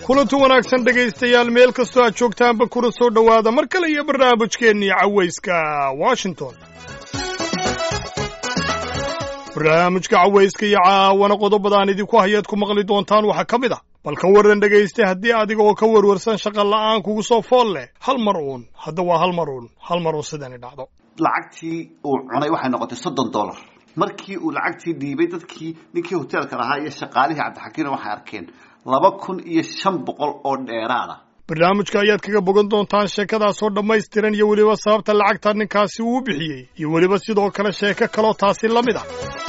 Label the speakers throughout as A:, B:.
A: kulanti wanaagsan dhegaystayaal meel kastoo aad joogtaanba kuna soo dhowaada mar kale iyo barnaamijkeennii cawayska washington barnaamijka cawayska iyo caawana qodobadaan idinku hayaad ku maqli doontaan waxaa ka mid ah bal ka warran dhegaysta haddii adiga oo ka warwarsan shaqa la'aan kugu soo fool leh hal mar uun hadda waa hal mar uun hal mar uun sidani dhacdo
B: lacagtii uu cunay waxay noqotay soddon dollar markii uu lacagtii dhiibay dadkii ninkii hoteelka lahaa iyo shaqaalihii cabdixakiina waxay arkeen laba kun iyo shan boqol oo dheeraada
A: barnaamijka ayaad kaga bogan doontaan sheekadaasoo dhammaystiran iyo weliba sababta lacagta ninkaasi uu bixiyey iyo weliba sidoo kale sheeko kaloo taasi la mid ah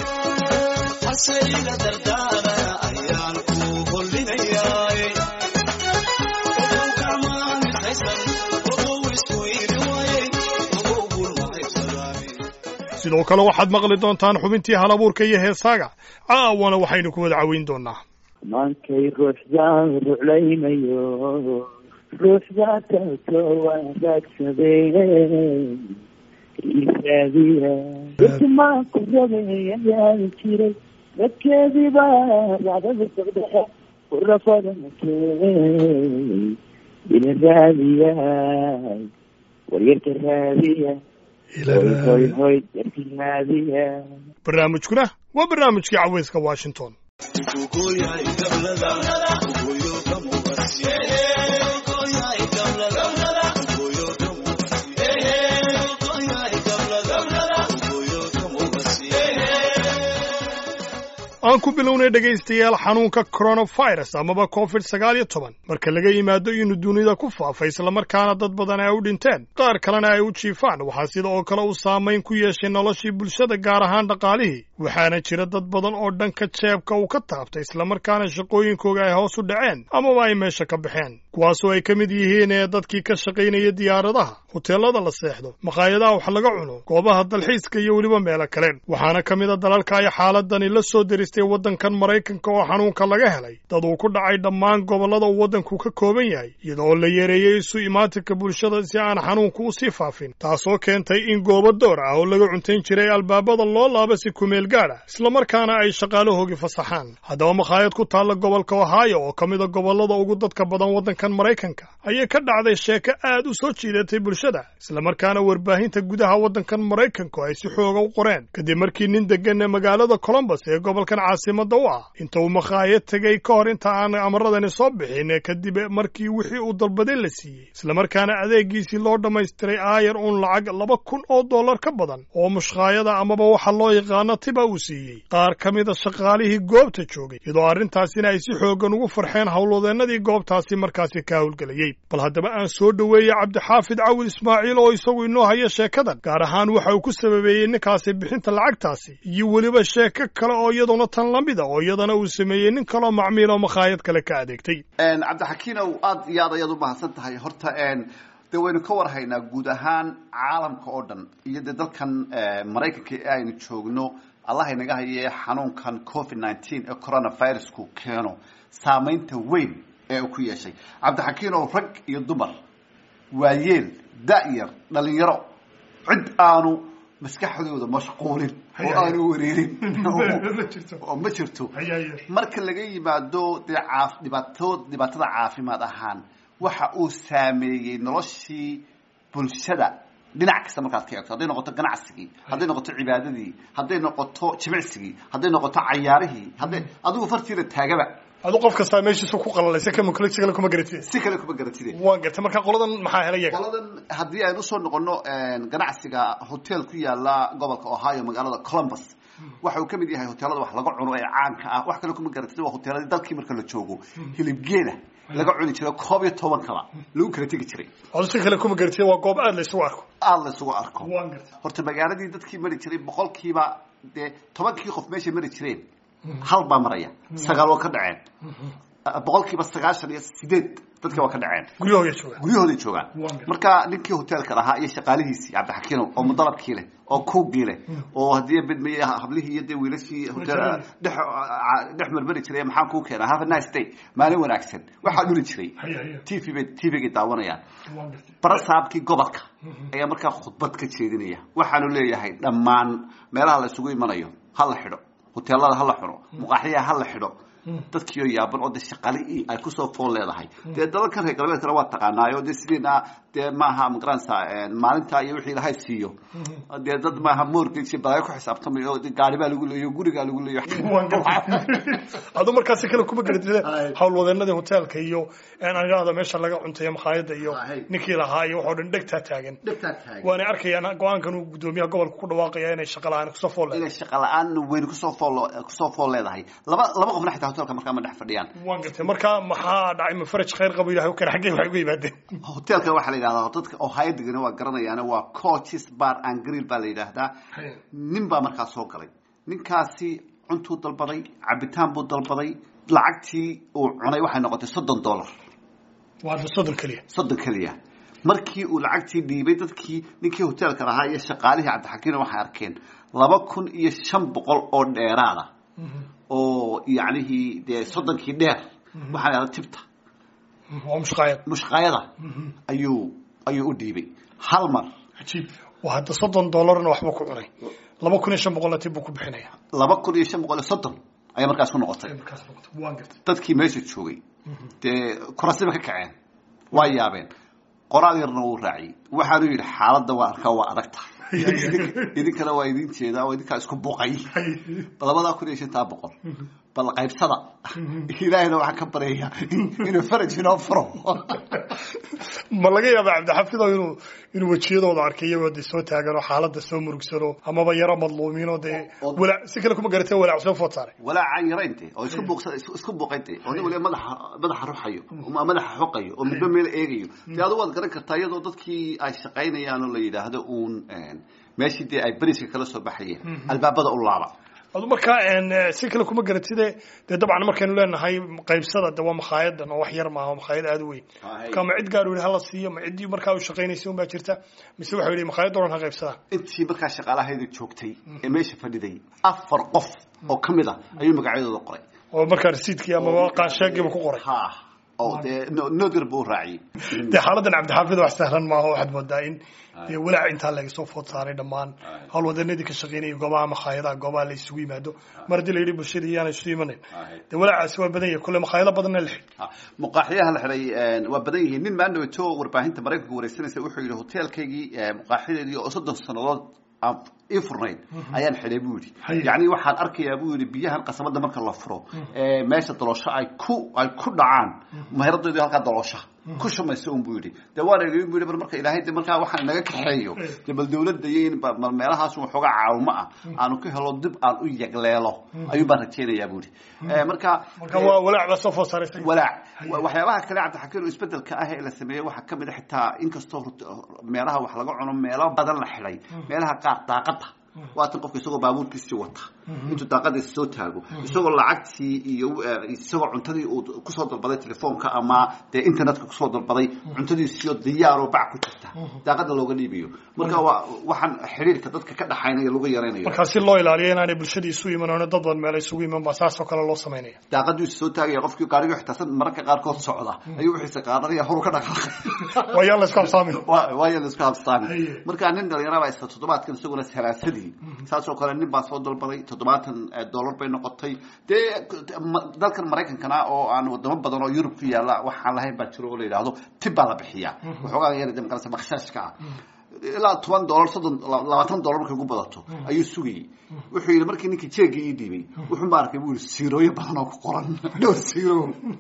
A: sidoo kale waxaad maqli doontaan xubintii halabuurka iyo heesaaga caawana waxaynu ku wada caweyn doonaa
C: maankay ruuxdaan ruclaynayo ruuxdaa tato wanaagsadeen isaadiya dadmaa ku rabeeyayaan jiray dadkeediiba racdada socdaxa urafadanakeen ila raadiya waryarka raadiya hoy hoy yarka raadiya
A: barnaamijkuna waa barnaamijkii caweyska washington aan ku bilownay dhegaystayaal xanuunka coronavirus amaba covid sagaal iyo toban marka laga yimaado inuu dunida ku faafay islamarkaana dad badan ay u dhinteen qaar kalena ay u jiifaan waxaa sida oo kale uu saamayn ku yeeshay noloshii bulshada gaar ahaan dhaqaalihii waxaana jira dad badan oo dhanka jeebka uu ka taabtay islamarkaana shaqooyinkooga ay hoos u dhaceen amaba ay meesha ka baxeen kuwaasoo ay ka mid yihiin ee dadkii ka shaqaynaya diyaaradaha hoteelada la seexdo makhaayadaha wax laga cuno goobaha dalxiiska iyo weliba meelo kale waxaana ka mid a dalalka ay xaaladani la soo deristay waddankan maraykanka oo xanuunka laga helay dad uu ku dhacay dhammaan gobollada uu waddanku ka kooban yahay iyadoo la yareeyey isu imaatinka bulshada si aan xanuunku u sii faafin taasoo keentay in goobo door ah oo laga cuntayn jiray albaabada loo laaba si kumeel gaad ah islamarkaana ay shaqaalahoogii fasaxaan haddaba makhaayad ku taalla gobolka ohaayo oo ka mid a gobollada ugu dadka badan waddankan maraykanka ayay ka dhacday sheeko aad u soo jiidatay bulshada islamarkaana warbaahinta gudaha waddankan maraykanku ay si xooga u qoreen kadib markii nin deggan magaalada colombos ee gobolkan caasimada u ah inta uu makhaayad tegey ka hor inta aan amaradani soo bixin kadib markii wixii uu dalbaday la siiyey islamarkaana adeegiisii loo dhammaystiray aayar uun lacag laba kun oo dollar ka badan oo mushkaayada amaba waxa loo yaqaano tiba uu siiyey qaar ka mida shaqaalihii goobta joogay iyadoo arrintaasina ay si xoogan ugu farxeen howlwadeennadii goobtaasi markaasi ka howlgelayey bal haddaba aan soo dhoweeyey cabdixaafid cawil ismaaciil oo isagu inoo haya sheekadan gaar ahaan waxa uu ku sababeeyey ninkaasi bixinta lacagtaasi iyo weliba sheeko kale oo iyaduna tan la mid a oo iyadana uu sameeyey nin kaloo macmiil oo makhaayad kale ka adeegtay
B: cabdixakiinow aada iyo aad ayaad u mahadsan tahay horta dee waynu ka warhaynaa guud ahaan caalamka oo dhan iyo dee dalkan maraykanka ee aynu joogno allah inaga haye xanuunkan covid nineteen ee coronavirusku keeno saamaynta weyn ee uu ku yeeshay cabdixakiinow rag iyo dumar waayeel da-yar dhalinyaro cid aanu maskaxdooda mashquulin oo aanu wareerin oo ma jirto marka laga yimaado dee caa dhibaato dhibaatada caafimaad ahaan waxa uu saameeyey noloshii bulshada dhinac kasta markaad ka eegto hadday noqoto ganacsigii hadday noqoto cibaadadii hadday noqoto jimicsigii hadday noqoto cayaarihii hadday adigu fartiida taagaba
A: adu qof kastaa meeshiisu ku qalalaysa kama kale si kale kuma garatide
B: si kale kuma garatide
A: waan gartay marka qoladan maxaa helay yaga
B: qoladan haddii aynu usoo noqono ganacsiga hotel ku yaala gobolka ohio magaalada columbus waxa uu ka mid yahay hoteelada wax laga cuno ee caanka ah wax kale kuma garatid waa hoteeladii dalkii marka la joogo hilibgeela laga cuni jiray koob iyo toban kala lagu kala tegi jiray
A: adu si kale kuma garatid waa goob aad la isugu arko
B: aada la isugu arko
A: waan gartay
B: horta magaaladii dadkii mari jiray boqolkiiba dee tobankii qof meeshay mari jireen hal baa maraya sagaal waa ka dhaceen boqolkiiba sagaashan iyo sideed dadka waa ka dhaceen
A: guryahooda jooga
B: guryahooday joogaan
A: Waa gartay.
B: marka ninkii hoteelka lahaa iyo shaqaalihiisii cabdixakiinow oo mudalabkii leh oo kuugii leh oo haddii bidmay hablihii iyo dee wiilashii hotel dhex dhex marmari jiray maxaan kuu keenaa have a nice day maalin wanaagsan waxaa dhuli jiray
A: haya haya
B: t v bay t v-gay daawanayaan
A: waan gartay
B: barasaabkii gobolka ayaa markaa khudbad ka jeedinaya waxaanu leeyahay dhammaan meelaha la isugu imanayo ha la xidho hoteelada ha la xidho muqaaxyaha ha la xidho dadkiioo yaaban oo dee shaqali ay kusoo fool leedahay dee dalalkan reer galbeedkana waa taqaanaayo dee sideena dee maaha magaranaysa maalinta iyo wixii ilahay siiyo dee dad maaha mortgage balaayo ku xisaabtamayo gaari baa lagu leeyo gurigaa lagu leeyo
A: adu markaasi kale kuma garatide howlwadeenadii hoteelka iyo anigahda meesha laga cuntayo makhaayada iyo ninkii lahaa iyo waxoo dhan dhegtaa taagan
B: dhegtaa taagan
A: waanay arkayaan go-aankan uu gudoomiyaha gobolka ku dhawaaqaya inay shaqa la-aan kusoo fool
B: inay shaqa la-aan weyn kusoo fool kusoo fool leedahay laba laba qofna xitaa hotelka markaa ma dhex fadhiyaan
A: waan gartay marka maxaa dhacay ma faraj khayr qabo ilahay kale xaggay waxay uga yimaadeen
B: hotelka waxaa la yidhahdaa dadka oo hayadegana waa garanayaan waa coaches bar and grill baa la yidhaahdaa nin baa markaa soo galay ninkaasi cuntuu dalbaday cabitaan buu dalbaday lacagtii uu cunay waxay noqotay soddon dollar
A: waa soddon keliya
B: soddon keliya markii uu lacagtii dhiibay dadkii ninkii hoteelka lahaa iyo shaqaalihii cabdixakiimna waxay arkeen laba kun iyo shan boqol oo dheeraada oo yacnihii dee soddonkii dheer waxaa la yidhahda tibta
A: waa mushqaayad
B: mushqaayada ayuu ayuu u dhiibay hal mar
A: cajiib waa hadda soddon dollarna waxba ku cunay laba kun iyo shan boqolna tib buu ku bixinaya
B: laba kun iyo shan boqol iyo soddon ayaa markaas ku noqotay
A: markaas noqotay waan gartay
B: dadkii meesha joogay dee kurasiba ka kaceen waa yaabeen qoraal yarna wuu raaciyey waxaanu yidhi xaaladda waa arkaa waa adag tahay idinkana waa idin jeedaa oo idinkaa isku buqay labadaa kun iyo shantaa boqol bal qaybsada ilaahayna waxaan ka baryayaa inuu faraj inoo furo
A: ma laga yaaba cabdixafido inuu inuu wejiyadooda arkay iyagoo de soo taagan oo xaaladda soo murugsano amaba yaro madluumiin oo dee walaac si kale kuma garatee walaac soo food saaray
B: walaaca yaraynte oo isku buuqsa isku buuqaynte oo nin waliba madaxa madaxa ruxayo ama madaxa xoqayo oo midba meel eegayo dee adigu waad garan kartaa iyadoo dadkii ay shaqaynayaan oo la yidhaahdo uun meeshii dee ay beriska kala soo baxayeen albaabada u laaba
A: adu markaa si kale kuma garatide dee dabcan markaynu leenahay qaybsada de waa makaayadan oo wax yar maaha makhaayad aada u weyn marka ma cid gaar yihi hala siiyo ma ciddii markaa u shaqaynaysa un baa jirta mise waxa yihi makhaayadda oran ha qaybsadaan
B: intii markaa shaqaalahayda joogtay ee meesha fadhiday afar qof oo ka mid a ayuu magacyadooda qoray
A: oo markaa rasiidkii amaba qaansheegiiba ku qoray
B: ha oo dee nodir buu raaciyey
A: dee xaaladan cabdixaafid wax sahlan maaha waxaad moodaa in dee walaac intaa laga soo food saaray dhammaan howlwadanadii ka shaqeynaya goobaha makhaayadaha goobaha la isugu yimaado mar haddii la yidhi bulshada iyaana isu imanayn dee walaacaasi waa badan yahay kolle makhaayado badanna la xidhi
B: muqaaxiyaha la xidhay waa badan yihiin nin maandhaweto warbaahinta maraykanka wareysanaysa wuxuu yidhi hoteelkaygii muqaaxiyadeedii oo soddon sannadood aan ii furnayn ayaan xidhay buu yidhi yacni waxaan arkayaa buu yidhi biyahan qasabada marka la furo meesha daloosho ay ku ay ku dhacaan maheradoodii halkaa daloosha ku shumaysa un buu yidhi dee waan eegay buu yidhi bar marka ilaahay de markaa waxaan naga kaxeeyo dee bal dawladda iyo in bal meelahaas waxoogaa caawimo ah aanu ka helo dib aan u yagleelo ayuu baan rajaynayaa buu yidhi marka
A: marka waa walaac baa soo food saaray
B: walaac waxyaabaha kale cabdixakiin oo isbedelka ah ee la sameeyey waxaa kamid a xitaa inkastoo meelaha wax laga cuno meelo badan la xidhay meelaha qaar daaqada waatan qofka isagoo baabuurkiisii wata intuu daaqadiisa soo taago isagoo lacagtii iyo isagoo cuntadii uu kusoo dalbaday telefoonka ama dee internetka kusoo dalbaday cuntadiisiyo diyaaroo bac ku jirta daaqada looga dhiibayo marka waa waxaan xiriirka dadka ka dhaxaynaya lagu yaraynayo
A: markaa si loo ilaaliyo inaanay bulshadii isu iman oona dad badan meel isugu iman baa saasoo kale loo samaynaya
B: daaqadiisu soo taagaya qofkii gaariga xitaasan mararka qaarkood socda ayuu wixiisa qaadanaya horu ka dhaqaaqay
A: waa yaan la isku habsaamin
B: waayaa la isku habsaamin markaa nin dhalinyaraba isa toddobaadkan isaguna salaasadii saasoo kale nin baa soo dalbaday toddobaatan dollar bay noqotay dee dalkan maraykankana oo aan wadamo badan oo yurub ku yaalla waxaan lahayn baa jiro oo la yidhaahdo tib baa la bixiyaa waxoogaa yar de makarasa bakshaashka ah ilaa toban dollar soddon labaatan dollar markay ugu badato ayuu sugayey wuxuu yidhi markii ninkii jeega ii dhiibay wuxuu ma arkay buu yidhi siirooyo badan oo ku qoran dhowr siiro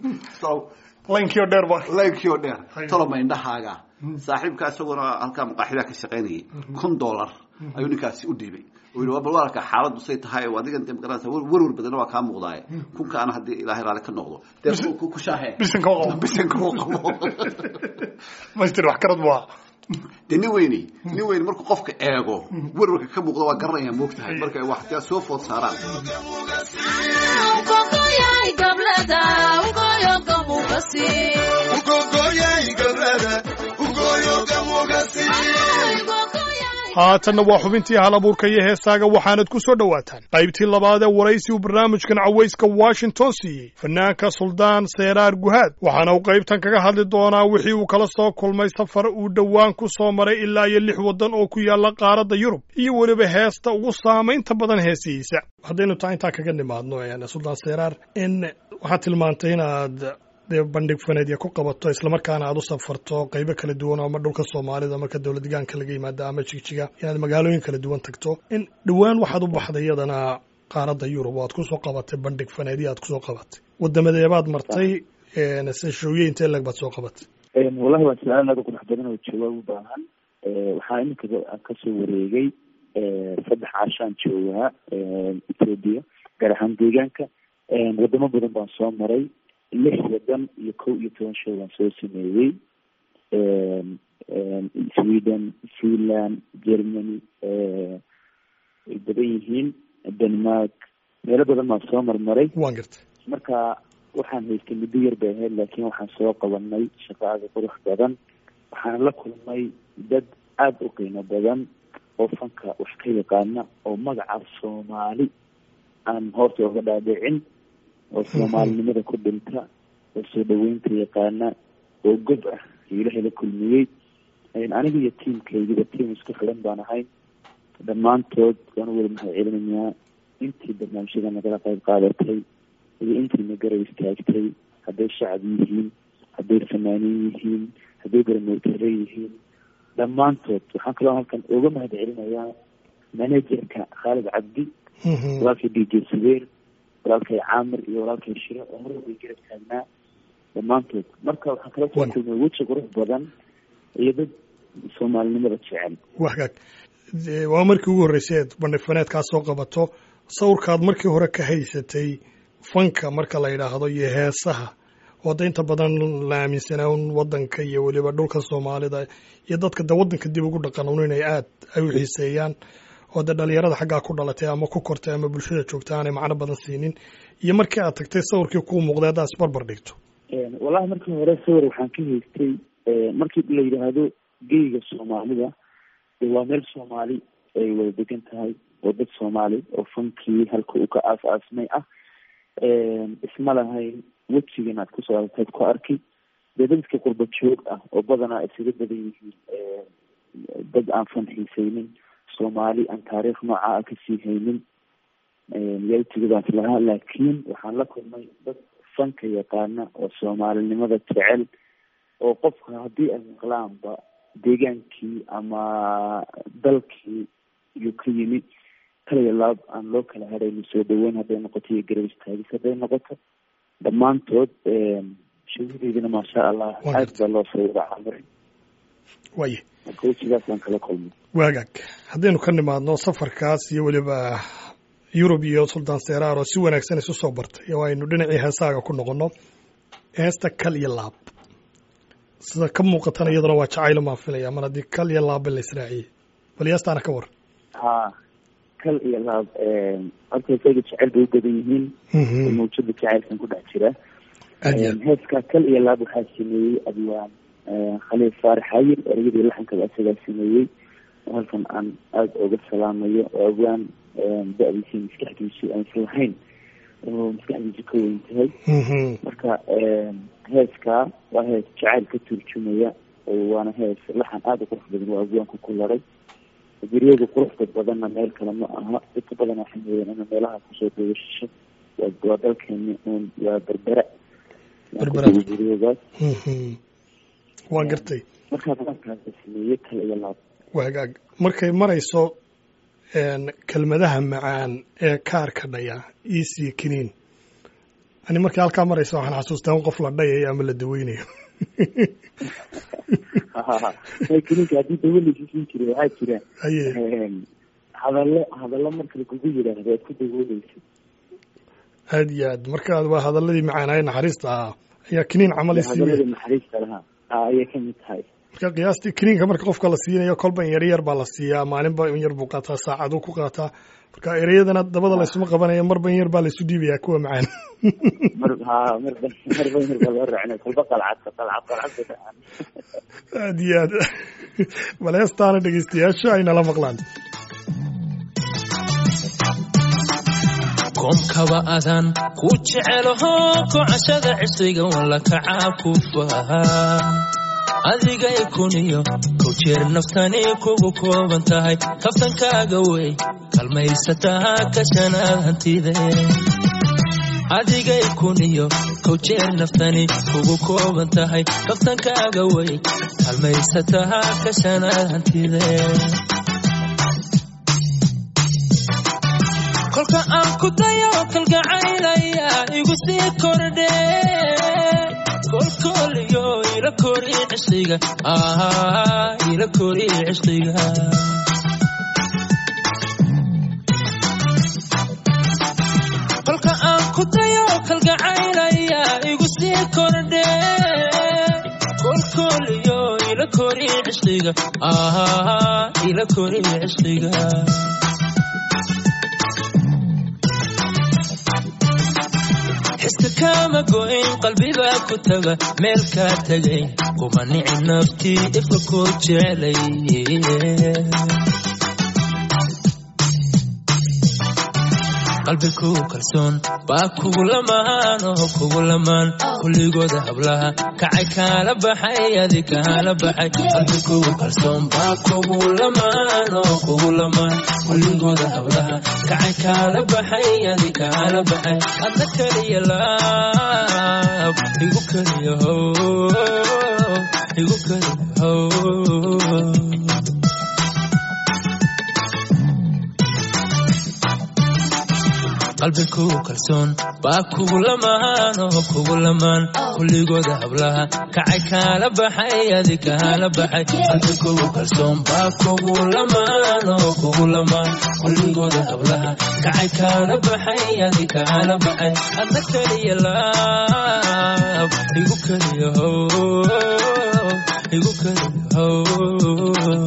A: laynkii oo dheer ba
B: laynkii oo dheer toloma indhahaaga saaxiibka isaguna halkaa maqaaxidaa ka shaqaynayay kun dollar ayuu ninkaasi u dhiibay yii bal waa arkaa xaaladdu say tahay oo adigan de magaranaysa werwer badanna waa kaa muuqdaaye kunkaana haddii ilaahay raalli ka noqdo dee ku shaahee
A: bisanka u qabo
B: bisanka u qabo
A: maystir wax karad buu ahaa
B: dee nin weyni nin weyni markuu qofka eego werwarka ka muuqdo waa garanaya moogtahay marka wax dee soo food saaraan
A: haatanna waa xubintii hal abuurka iyo heesaaga waxaanad ku soo dhowaataan qaybtii labaad ee waraysi uu barnaamijkan cawayska washington siiyey fanaanka suldaan seeraar guhaad waxaana uu qaybtan kaga hadli doonaa wixii uu kala soo kulmay safar uu dhowaan ku soo maray ilaa iyo lix waddan oo ku yaalla qaaradda yurub iyo weliba heesta ugu saamaynta badan heesihiisa haddaynu taa intaa kaga nimaadno suldaan seeraar in waxaad tilmaantay inaad dee bandhig faneedya ku qabato islamarkaana aad u safarto qeybo kala duwan oo ama dhulka soomaalida marka dowlad degaanka laga yimaada ama jigjiga inaad magaalooyin kala duwan tagto in dhowaan waxaad u baxday iyadana qaaradda yurub oo aad kusoo qabatay bandhig faneedya aad kusoo qabatay wadamadeebaad martay seshooye intee leg baad soo qabatay
C: wallahi waa su-aal aada u qurux badan oo jawaab u baahan waxaa iminka kasoo wareegay saddex caashaan joogaa ethoobia gaar ahaan deegaanka wadamo badan baan soo maray lix wadan iyo kow iyo toban show baan soo sameeyey sweden finland germany way badan yihiin denmark meelo badan baan soo marmaray
A: waan gartay
C: marka waxaan haystay muddo yar bay ahayd laakiin waxaan soo qabanay shaqo aada qurux badan waxaan la kulmay dad aada u qiimo badan oo fanka wax ka yaqaana oo magaca soomaali aan hoorta oga dhaadhicin oo soomaalinimada ku dhinta oo soo dhaweynta yaqaana oo gob ah ilahay la kulmiyey aniga iyo tiamkaygiba tiam isku xiran baan ahay dhammaantood waan u wada mahad celinayaa intii barnaamijyada nagala qayb qaadatay iyo intiina garab istaagtay hadday shacab yihiin hadday fanaaniin yihiin hadday baramootare yihiin dhammaantood waxaan kaloo halkan uga mahad celinayaa manajerka khaalid cabdi walaalkay d j subeer walaalkay caamir iyo walaalkay shire oo mar walbay garab taagnaa dhammaantood marka waxaan kala soo kulmay weji qurux badan iyo dad soomaalinimada jecel
A: wa hagaag waa markii ugu horreysay eed bandhig faneedkaa soo qabato sawirkaad markii hore ka haysatay fanka marka la yidhaahdo iyo heesaha oo da inta badan la aaminsanaa un waddanka iyo weliba dhulka soomaalida iyo dadka de waddanka dib ugu dhaqan un inay aad ay u xiiseeyaan oo dee dhalinyarada xaggaa ku dhalatay ama ku kortay ama bulshada joogta aanay macno badan siinin iyo markii aad tagtay sawirkii kuu muuqday haddaad isbarbar dhigto
C: wallahi markii hore sawir waxaan ka haystay markii la yidhaahdo geyga soomaalida waa meel soomaali ay wada degan tahay oo dad soomaali oo fankii halka uu ka aas aasmay ah isma lahayn wejigan aad kusoo aragtayd ku arki dee dadka qurba joog ah oo badanaa isaga badan yihiin dad aan fan xiisaynin soomaali aan taariikh nooca ah kasii haynin yaa utigadaas lahaa laakiin waxaan la kulmay dad fanka yaqaana oo soomaalinimada jecel oo qofka haddii ay maqlaanba deegaankii ama dalkii iyuu ka yimi kaliya laab aan loo kala hadhayno soo dhaweyn hadday noqoto iyo garab istaagis hadday noqoto dhammaantood shahideydina maasha allah aad baa loo soo wada camiray
A: waye
C: marka wejigaasaan kala kulmay
A: waagaag haddaynu ka nimaadno safarkaas iyo weliba yurub iyo sultan seraar oo si wanaagsan isu soo bartay oo aynu dhinacii heesaaga ku noqonno heesta kal iyo laab sida ka muuqatana iyaduna waa jacaylo maan filaya mar haddii kal iyo laabba la israaciyey bal heestaana ka war
C: ha kal iyo laab horta isaga jecel bay u badan yihiin mawjada jacaylkan ku dhex jira heeskaa kal iyo laab waxaa sameeyey abwaan khaliil faarax hayir ereyadii laxankaba isagaa sameeyey oo halkan aan aada uga salaamayo oo abwaan da-diisi maskaxdiisu aysan lahayn oo maskaxdiisu ka weyn tahay marka heeskaa waa hees jacayl ka turjumaya waana hees laxan aada u qurux badan waa abwaanku ku laray guriyada quruxda badanna meel kale ma aha dadka badan waxay mooyeen ina meelaha kusoo dawashisho waa dalkeeni un waa berbera guriyadaas
A: waan gartay
C: markaa badankaasa sameeyey kale iyo laab
A: waa hagaag markay marayso kelmadaha macaan ee kaarka dhaya ec kiniin ani markii halkaa marayso waxaan xasuustaa in qof la dhayayo ama la daweynayo
C: kiniinka haddii dawo laisiin jiray waxaa jira
A: haye
C: hadallo hadallo marka lagugu yidhaahdo aad ku dawooleysa
A: aad iyo aad marka waa hadaladii macaanaaye naxariista ahaa ayaa kiniin camal isiiya
C: hadalladii naxariista lahaa ayay kamid tahay
A: marka qiyaastii kiniinka marka qofka la siinayo kolba in yar yar baa la siiyaa maalinba in yar buu qaataa saacaduu ku qaataa marka ereyadana dabada laysuma qabanaya marba in yar baa laysu dhiibaya kuwa macaan
C: mar ha marba marba in yar baa loo raacina kolba qalcad qalcad qalcad bay dhacaan
A: aad iyo aad bal heestaana dhegeystayaasha ay nala maqlaan
D: koomkaba adaan ku jecelaho kocashada cisriga walla kacaa ku fahaa adigay kuniyo kow jeer naftani kugu kooban tahay kaftankaaga wey kalmaysataa ka shanaad hantide adigay kuniyo kow jeer naftani kugu kooban tahay kaftankaaga way halmaysatahaa kashanaad hantide kolka aan ku dayo kalgacaylaya igu sii kordhe kolkooliyo ila kori cishqiga ah ila kori cishqiga kolka aan ku dayo kalgacaylaya igu sii kordhe kolkooliyo ila kori cishqiga ah ila kori cishqiga xiska kama go'in qalbibaa ku taga meel kaa tegay kuma nici naftii ifka koo jecelay qalbigu kalsoon baa kugu lamaan oo kugu lamaan kulligooda hablaha kacay kaala baxay adi kaala baxay qalbigu kalsoon baa kugu lamaan oo kugu lamaan kulligooda hablaha kacay kaala baxay adi kaala baxay adna keliya laab igu keliya how igu keliya how qalbigu kalsoon baa kugu lamaan oo kugu lamaan kulligooda hablaha kacay kaala baxay adi kaala baxay qalbigu kalsoon baa kugu lamaan oo kugu lamaan kulligooda hablaha kacay kaala baxay adi kaala baxay adna keliya laab igu keliya how igu keliya how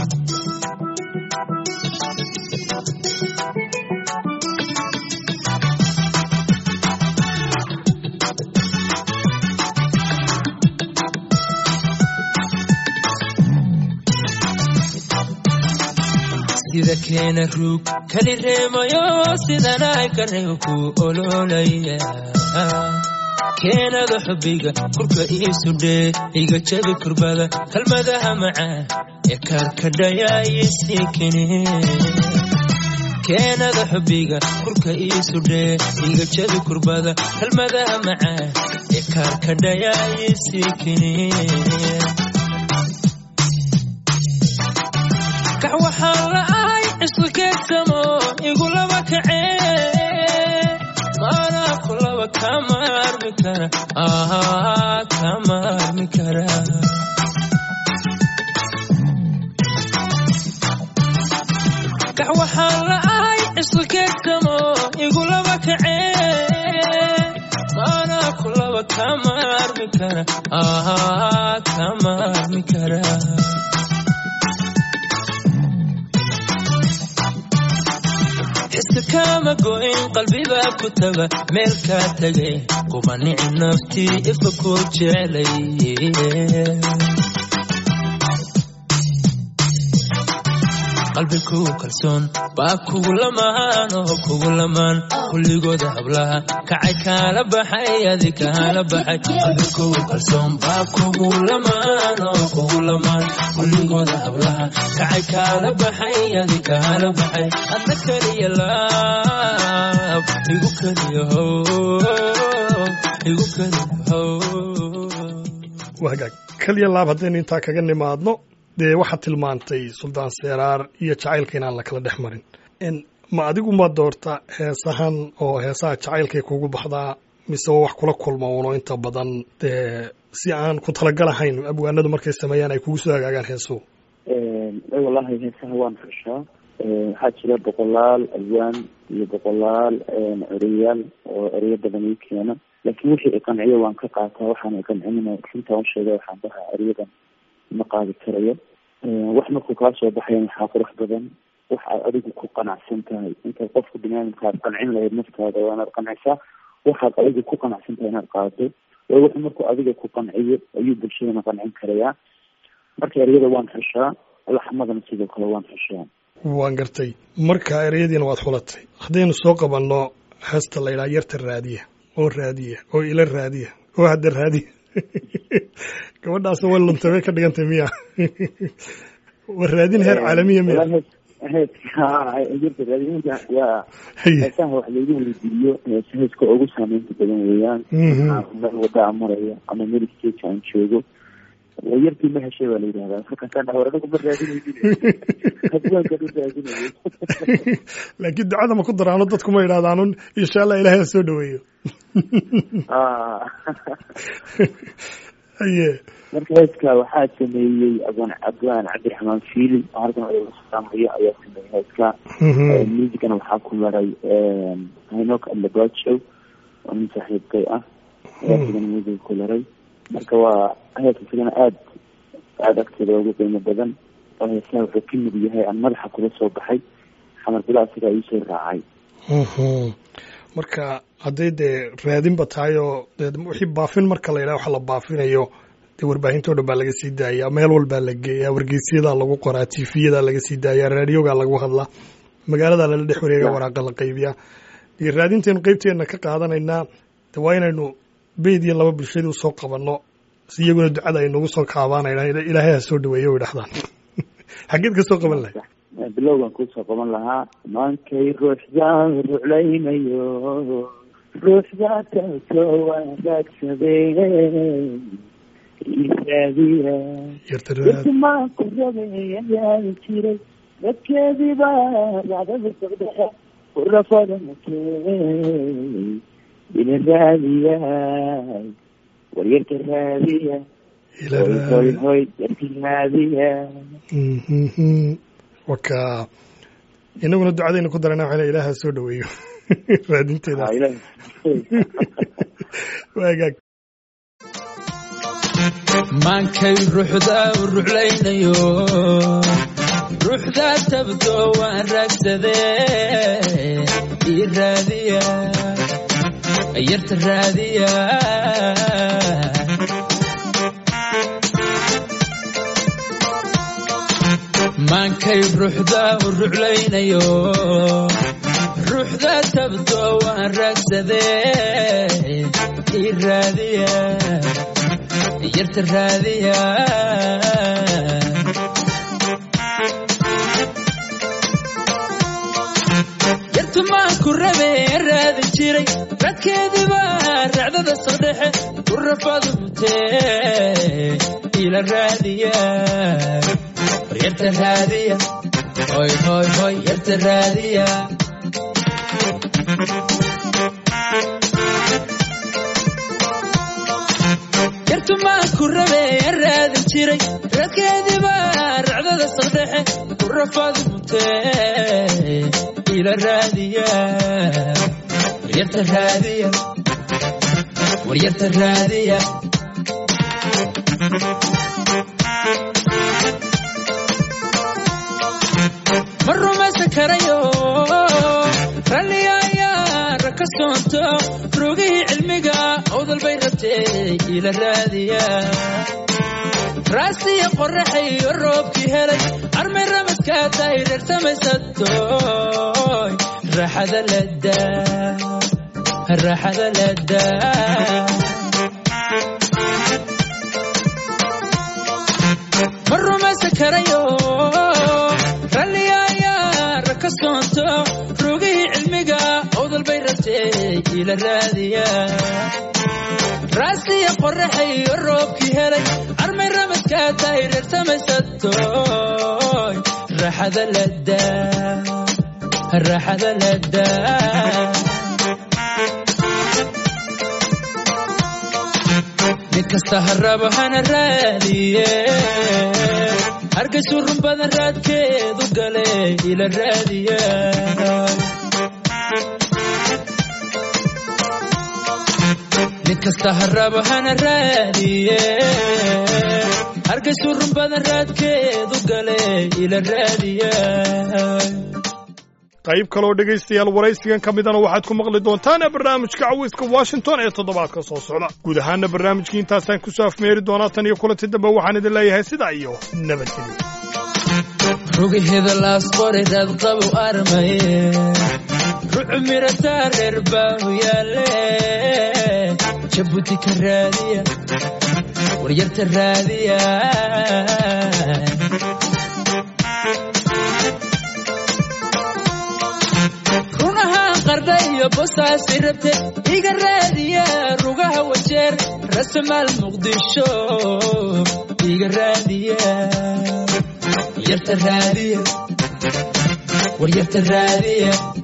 D: sida keena ruug kali reemayo sidanay kareego ku ololaya keenada xubbiga kurka iisudhee iga jabi kurbada kalmadaha macaan ee kaarkadhaya iisii kene keenada xubbiga kurka iisudhee iga jabi kurbada kalmadaha macaan ee kaarkadhaya iisii kene kax waxaan la ahay cisqi keegsamo igulaba kacee maanaa kulaba kama armi kara ah kama armi kara kax waxaan la ahay cisqi keegsamo igulaba kacee maanaa kulaba kama armi kara ah kama armi kara xiska kama go'in qalbibaa ku taga meel kaa tegay kuma nici naftii ifka koo jecelay qalbigu kalsoon baa kugu lamaan oo kugu lamaan kulligooda hablaha kacay kaala baxay adi kaala baxay qalbigu kalsoon baa kugu lamaan oo kugu lamaan kulligooda hablaha kacay kaala baxay adi kaala baxay adna keliya laab igu keliya how igu keliya how
A: wagaag keliya laab haddaynu intaa kaga nimaadno dee waxaad tilmaantay suldaan seeraar iyo jacaylka inaan la kala dhex marin ma adigu ma doorta heesahan oo heesaha jacaylkay kugu baxdaa mise waa wax kula kulma uno inta badan dee si aan ku talagalahayn abwaanadu markay sameeyaan ay kugu soo hagaagaan heesuhu
C: wallahi heesaha waan xushaa waxaa jira boqolaal alwaan iyo boqolaal ereyaal oo ereyo badan ii keena laakiin wixii iqanciyo waan ka qaataa waxaan iqancinina runtaa u sheega waxaan dhahaa eryadan ma qaadi karayo wax markuu kaa soo baxayan waxaa qurux badan wax aad adigu ku qanacsan tahay intaad qofka biniaadamka aad qancin lahayd naftaada waa inaad qancisaa waxaad adigu ku qanacsan tahay inaad qaadato way wuxuu markuu adiga ku qanciyo ayuu bulshadana qancin karayaa marka eryada waan xushaa laxmadana sidoo kale waan xushaa
A: waan gartay marka ereyadiina waad xulatay haddaynu soo qabanno heesta la yidhaha yarta raadiya oo raadiya oo ila raadiya oo hadda raadiya gabadhaas way luntay bay ka dhigantay miya waa raadin heer caalamiya miya
C: heeska jirta raadinta waa
A: haye
C: heesaha wax laygu weydiiyo hees heeska ugu saameynta badan weeyaan
A: Mhm.
C: Ama meel wadaa maraya ama meel stage aan joogo yartii ma heshay baa la yidhahdaa markaasaan dhaha war anigu ma raadinaynin hadwaankan u raadinayo
A: laakiin ducada ma ku daraano dadku ma yidhahdaanun insha allah ilaahay ha soo dhaweeyo
C: Ah.
A: haye
C: marka heeska waxaa sameeyey abaan abaan cabdiraxmaan fiilin oo halkan odaga salaamayo ayaa sameeyey heeska
A: Mhm.
C: musicana waxaa ku maray hinok alabajo oo nin saaxiibkay ah ayaa sigana music ku laray marka waa heeska sigana aad aada agteeda ugu qiimo badan oo heesaha wuxuu ka mid yahay aan madaxa kula soo baxay xamar bila asigaa iisoo raacay
A: Mhm. marka hadday dee raadinba tahay oo dee wixii baafin marka la yidhaha waxa la baafinayo dee warbaahintoo dhan baa laga sii daayaa meel walbaa la geeyaa wargeysyada lagu qoraa tifiyada laga sii daayaa raadioga lagu hadlaa magaalada lala dhex wareega waraaqa la qaybiyaa dee raadintaynu qeybteena ka qaadanaynaa de waa inaynu beyd iyo laba bulshadii usoo qabanno si iyaguna ducada ay nagu soo kaabaanayna ilaahay ha soo dhaweeyo way dhahdaan xaggeed ka soo qaban lahay
C: bilowgan kusoo qaban lahaa maankay ruuxda ruclaynayo ruuxda taasoo wanaagsadeen isaadiya
A: yarta raad
C: maa ku rabeeyayaa jiray dadkeediiba racdada socdaha ku rafadanatee ina raadiya waryarka raadiya
A: ila
C: hoy hoy
A: raad
C: hoy yarka raadiya
A: Mhm. waka inaguna ducadaynu ku darana waxayna ilaaha soo dhaweeyo raadinteeda
C: Ha, ilaahay.
A: waagaag
D: maankay ruuxda u ruclaynayo ruuxda tabdo waan raagsadee ii raadiya yarta raadiya maankay ruuxda u ruclaynayo ruuxda tabdo waan raagsadee ii raadiya yarta raadiya yartu maan ku rabe raadin jiray radkeediiba racdada soo dhexe ku rafadu mutee ila raadiya war yarta raadiya hoy hoy hoy yarta raadiya yartu maan ku rabe raadin jiray radkeediiba racdada soo dhexe ku rafadu mutee ila raadiya war yarta raadiya war yarta raadiya ma rumaysan karayo ralliga ayaa raka soonto rogihii cilmiga awdal bay rabtee ila raadiya raasiya qoraxayo roobkii helay armay ramadkaa tahay reersamaysadooy raaxada ladaa raaxada ladaa ma rumaysan karayo ralliga ayaa raka soonto rogihii cilmiga awdal bay rabtee ila raadiya raasiya qoraxayo roobkii helay armay ramadkaa tahay reersamaysadooy raaxada ladaa raaxada ladaa mid kasta haraba hana raadiye hargaysu run badan raadkeedu gale ila raadiya mid kasta haraba hana raadiye hargaysu run badan raadkeedu gale ila raadiya
A: qayb kaloo dhegaystayaal waraysigan ka midana waxaad ku maqli doontaan barnaamijka cawiska washington ee toddobaadka soo socda guud ahaana barnaamijkii intaasaan kusoo afmeeri doonaa tan iyo kulanti dambe waxaan idin leeyahay sidaa iyo nabadgelyo
D: rugaheeda laas qoray raadqabu armaye rucu mirataa reer baahu yaale jabuuti ka raadiya waryarta raadiya iyo bosaasi rabte iga raadiya rugaha wajeer rasamaal muqdisho iga raadiya yarta raadiya war yarta raadiya